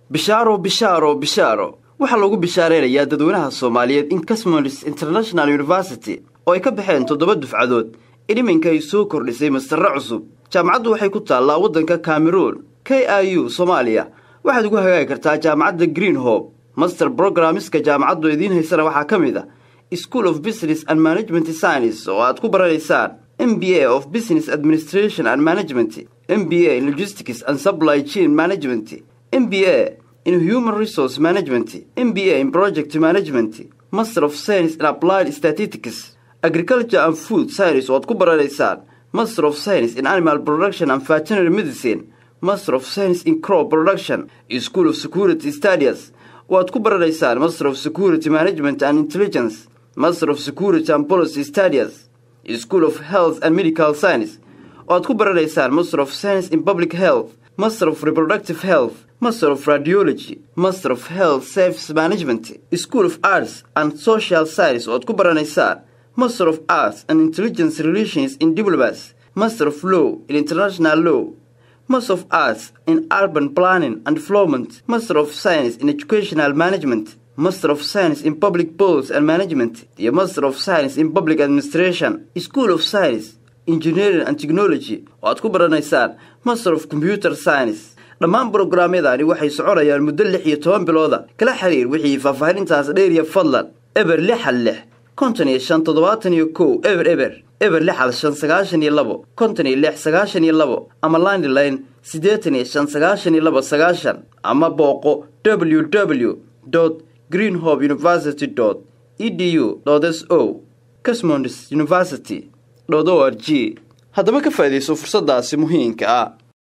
bishaaro bishaaro bishaaro waxaa loogu bishaaraynayaa dadweynaha soomaaliyeed in casmonis international university oo ay ka baxeen toddoba dufcadood in iminka ay soo kordhisay mastarre cusub jaamacaddu waxay ku taallaa waddanka cameroon k i u soomaaliya waxaad ugu hagaagi kartaa jaamacadda green hope master brogrammiska jaamacaddu idiin haysana waxaa ka mid a school of business and management science oo aad ku baranaysaan m b a of business administration and management m b a in logistics and supply chain management m b a in human resource management m b a in project management master of science in applied statistics agriculture and food science oo aad ku baranaysaan master of science in animal production and veterinary medicine master of science in crop production school of security studies oo aad ku baranaysaan master of security management and intelligence master of security and policy studies school of health and medical science oo aad ku baranaysaan master of science in public health master of reproductive health master of radiology master of health service management school of arts and social science oo aad ku baranaysaan master of arts and intelligence relations in diplomacy master of law in international law master of arts in urban planning and development master of science in educational management master of science in public policy and management iyo master of science in public administration school of science engineering and technology oo aad ku baranaysaan master of computer science dhammaan brograamyadaani waxay soconayaan muddo lix iyo toban bilooda kala xiriir wixii faahfaahintaas dheeriya fadlan eber lixal lix konton iyo shan toddobaatan iyo kow eber eber eber lixal shan sagaashan iyo labo konton iyo lix sagaashan iyo labo ama landline siddeetan iyo shan sagaashan iyo labo sagaashan ama booqo w w greenhope university edu s o casmonds university o r g haddaba ka faa'iidayso fursaddaasi muhiimka ah